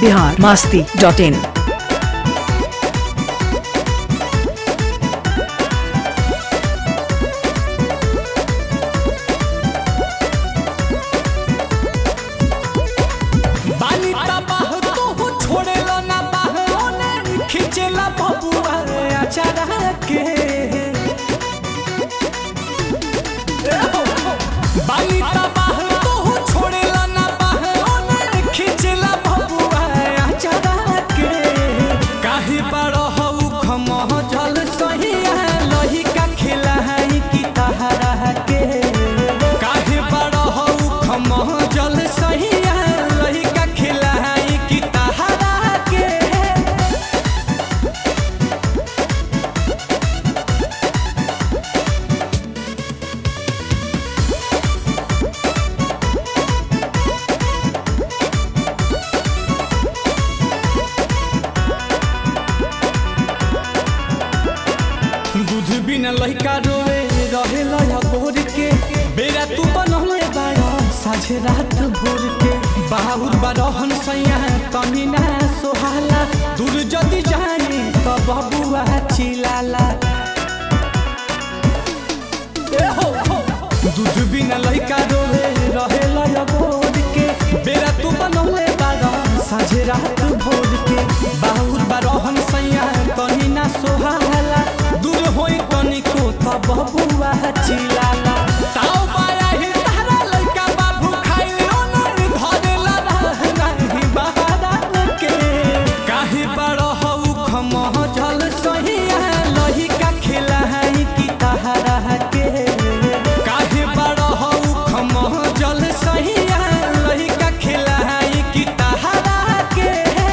Bihar Masti dot in बानी तबाह तोहू छोड़ेला ना बाह ओने खिंचेला बबुआ अचारा के बानी तबाह तोहू छोड़ेला ना बाह ओने खिंचेला बबुआ अचारा के काहे बड़ हऊ खमह जल सहिया लही का खेला है की तहरा के काहे बड़ हऊ खमह जल सहिया लही का खेला है की तहरा के दूध बिना लइका रोवे रहे लया भोर के बेरा तू बनले बाड़ा साझे रात भोर के बाहुर बारहन सैया तनी ना सोहाला दूर जदी जाने त बबुआ चिलाला ए हो हो। दूध बिना लइका रोवे रहे लया भोर के बेरा तू बनले बाड़ा साझे रात भोर के बाहुर बारहन सैया तनी ना सोहाला दूर होई तनिको त बबुआ चिलाला ताऊ बाया ही तारा लइका बाबू खाइले ओनर धरेला नाही बहारा के काहे बड़ हऊ खमह जल सहिया लही का खेला है की तहरा के काहे बड़ हऊ खमह जल सहिया लही का खेला है की तहरा के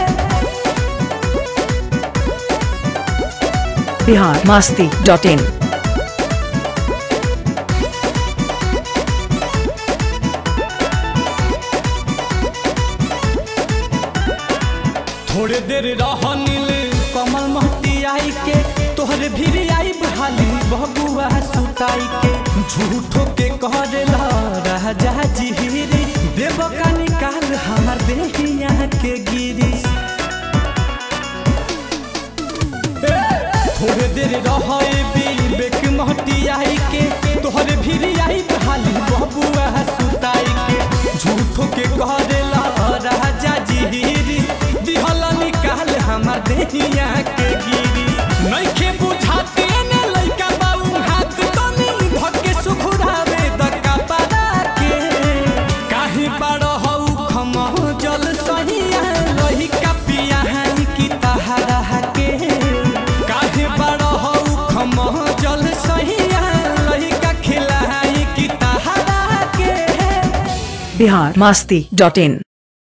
बिहार मास्ती डॉट इन थोड़े देर रहनिल कमल महती आई के तोहरे भीड़ आई बहाली बबुआ सुताई के झूठो के कहला राजा जिहिरी देव का निकाल हमार देहिया के गिरी थोड़े देर रहे बेक महती आई के तोहरे भीड़ आई बहाली बबुआ सुताई के झूठो के कहला राजा जिहिरी दिहला निकाल हमार देहिया के गिरी नइखे बुझाते ने लइका बाऊ हाथ तनी धके सुखुरावे दका पारा के काहे बड़ हऊ खमह जल सहिया लही का पिया है की तहरा के काहे बड़ हऊ खमह जल सहिया लही का खिला है की तहरा के बिहार मास्ती डॉट इन